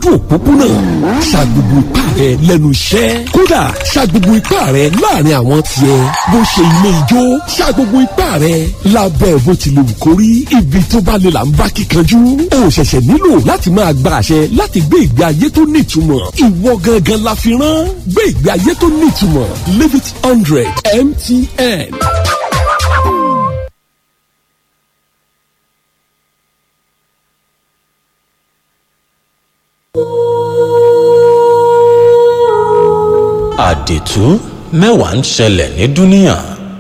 lójú òpópónà sa gbogbo ipá rẹ lẹ́nu iṣẹ́ kódà sa gbogbo ipá rẹ láàrin àwọn tiẹ̀ bó ṣe ilé ijó sa gbogbo ipá rẹ lábẹ́ bó ti lè wù kó rí ibi tó bá lè là ń bá kíkanjú o ṣẹ̀ṣẹ̀ nílò láti máa gba àṣẹ láti gbé ìgbé ayé tó nítumọ̀ ìwọ gangan la fi rán gbé ìgbé ayé tó nítumọ̀ live it hundred mtn. àdìtú mẹ́wàá ń ṣẹlẹ̀ ní dúníà.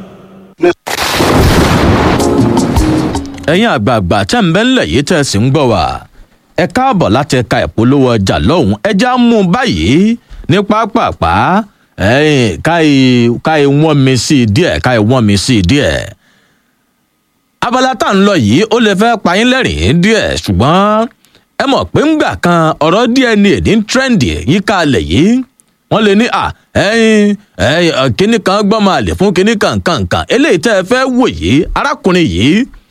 ẹ̀yin àgbààgbà tẹ́ ń bẹ́ ńlẹ̀ yìí tẹ́ ẹ sì ń gbọ́ wá ẹ káàbọ̀ láti ẹ̀ka ìpolówó ọjà lọ́hùn ẹja mú un báyìí ní pápápá ẹ̀yìn káì wọ́n mi sí i díẹ̀ káì wọ́n mi sí i díẹ̀. abala tá à ń lọ yìí ó lè fẹ́ pa yín lẹ́rìn-ín díẹ̀ ṣùgbọ́n ẹ mọ̀ pé ńgbà kan ọ̀rọ̀ dna ní trendy yíká alẹ̀ yìí wọ́n lè ní à ẹyin ẹyin kínní kan gbọ́n máa lè fún kínní kan kan kan eléyìí tẹ́ ẹ fẹ́ wò yìí arákùnrin yìí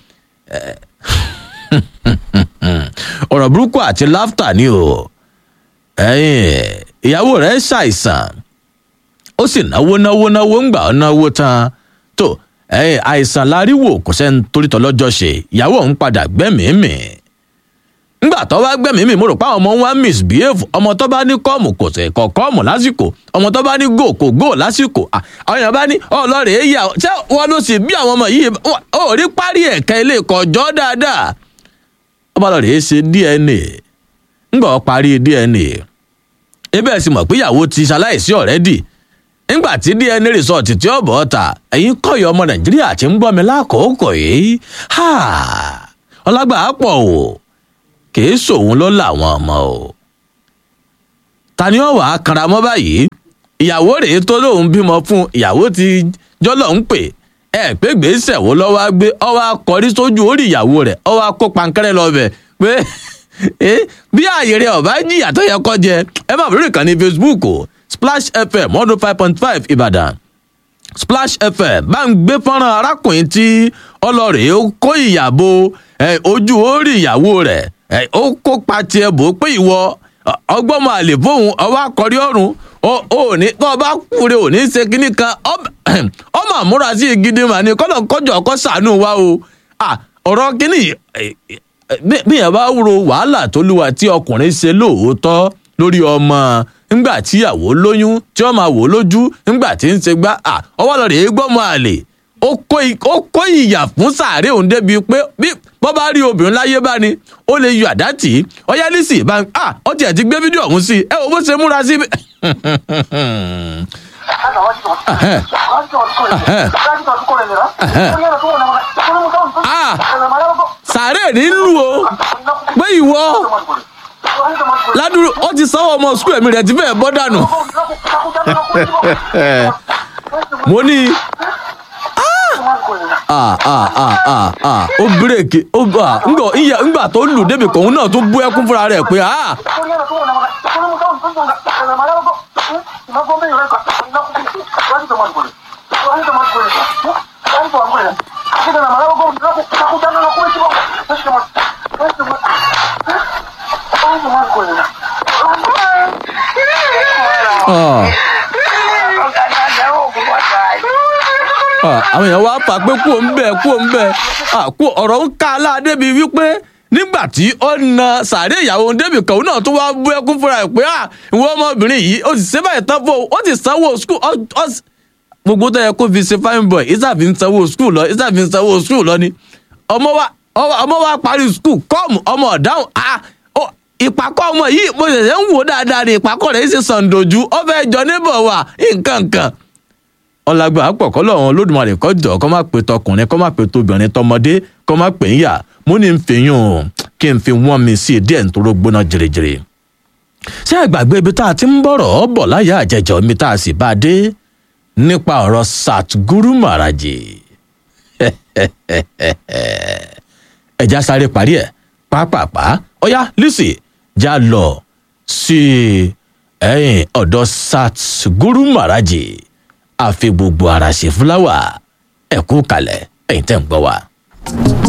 ọ̀rọ̀ burúkú àti láftà ni o ẹyin ìyàwó rẹ̀ ṣàìsàn ó sì náwó náwó náwó ńgbà ó náwó tán tó ẹyin àìsàn láríwò kò sẹ́ni torítọ́ lọ́jọ́ ṣe ìyàwó òun padà gbẹ́mìí-mì ngbà tó wá gbẹ̀mí mi mo rò pé àwọn ọmọ wa misbehave ọmọ tó bá ní kọ́ọ̀mù kò tẹ̀ kọ́ kọ́ọ̀mù lásìkò ọmọ tó bá ní go kò go lásìkò àwọn èèyàn bá ní ọlọ́rẹ̀ èyà ṣé wọn ló sì bí àwọn ọmọ yìí ó rí parí ẹ̀ka ilé ìkọjọ́ dáadáa ọba lọ́rẹ̀ ṣe dna ngbà ó parí dna ebe ẹ̀ sì mọ̀ pé ìyàwó ti ṣaláìsí ọ̀rẹ́dì nígbà tí dna result tí ó bọ̀ ta ẹ̀yin kọ́yọ̀ ọmọ nàìjíríà ti ń gbọ́ mi lákòókò yìí ọlágbà á pọ̀ o kìí sòun ló làwọn ọmọ o ta ni ó wàá kanra mọ́ báyìí ìyàwó rèé tó lóun bímọ fún ìyàwó ti jọlọ ń pè ẹ pé gbèsè wo lọ́wọ́ á gbé ọwọ́ akọrí sójú orí ìyàwó rẹ̀ ọwọ́ akó pankẹ́rẹ́ lọ bẹ̀ pé bí ààyè rẹ̀ ọ̀bá jìyà tó yẹ kọ́ jẹ ẹ má bẹ̀rẹ̀ kàn ní facebook o splash fm one oh five point five ìbàdàn splash fm bá ń gbé fọ́nrán arákùnrin tí ọlọ́rẹ̀ kó ìyàbò ojú orí ìyàwó rẹ̀ ó kópa tiẹ̀ bò pé ìwọ ọgbọ́n máa lè fóun ọwọ́ akọrí ọ̀run ó ní tó o bá kúre ò ní ṣe kínní kan ọmọ àmúra sí gidi mà ní kọ́nà kọjọ ọkọ sànú wa o ọ̀rọ̀ kínní bí yẹn bá ro wàhálà tó lùwà tí ọkùnrin ṣe lóòótọ́ lórí ọmọ ńgbà tíyàwó lóyún tí wọ́n máa wò lójú ńgbà tí ń ṣe gbá ọwọ́ lọ rèé gbọ́mọ àlè ó kó ìyà fún sàárè òun débi pé bí bọ́ bá rí obìnrin láyé bá ni ó lè yọ àdá tì í ọyá lísì bá ń à ó tiẹ̀ ti gbé fídíò ọ̀hún sí ẹ wò bó ṣe múra sí. sàárè nílùú o pé ìwọ ládùúrú ó ti sanwó ọmọ sukùl ẹ̀mí rẹ̀ ti fẹ́ẹ̀ bọ́ dànù mo ní ah ah ah ah ah ó bírèkì ó gbà ńgbà ìyá ńgbà tó lù débi kòun náà tó bú ẹkún fúnra rẹ̀ pé ah. Ah. àwọn èèyàn wá fà pé kú òun bẹ́ẹ̀ kú òun bẹ́ẹ̀ kú ọ̀rọ̀ ń ká aládé bíi wípé nígbà tí ó na sàárè ìyàwó débì kan náà tó wá bú ẹkún fúnra ẹ̀ pé ìwọ ọmọbìnrin yìí ó sì ṣe báyìí tán fún ó ti sanwó skul gbogbo tó yẹ kó fi ṣe fine boy ìsàfin sanwó skul lọ ìsàfin sanwó skul lọ ni ọmọ wa ọmọ wa parí skul kọ́ọ̀mù ọmọ ọ̀dáhùn ìpàkọ́ ọmọ yìí mo ṣẹ̀ṣẹ̀ ń wò dáadáa ní ìpàkọ́ rẹ̀ ṣe sàǹdòjú ó fẹ́ jọ níbọ̀ wà nǹkan kan ọlágbà pọ̀ kọ́ lọ́wọ́n olódùmarè kọ́ jọ kọ́ má pe tọkùnrin kọ́ má pe tóbìnrin tọmọdé kọ́ má pè ń yà mo ní n fi yún un kí n fi wọ́n mi sí díẹ̀ nítorí gbóná jèrèjèrè. ṣé àgbàgbé ibi tá a ti ń bọ̀rọ̀ ọ́ bọ̀ láyà àjẹjọ́ mi tá a sì bá a dé nípa ọ̀rọ̀ Satguru Maharaji. ẹja sáré parí ẹ̀ pápápá ọ̀yá Lizzy já lọ sí ẹ̀yìn ọ̀dọ̀ Satguru Maharaji àfi gbogbo ara ṣe fúláwà ẹ̀kú kalẹ̀ ẹ̀yin tẹ́ ń gbọ́ wa.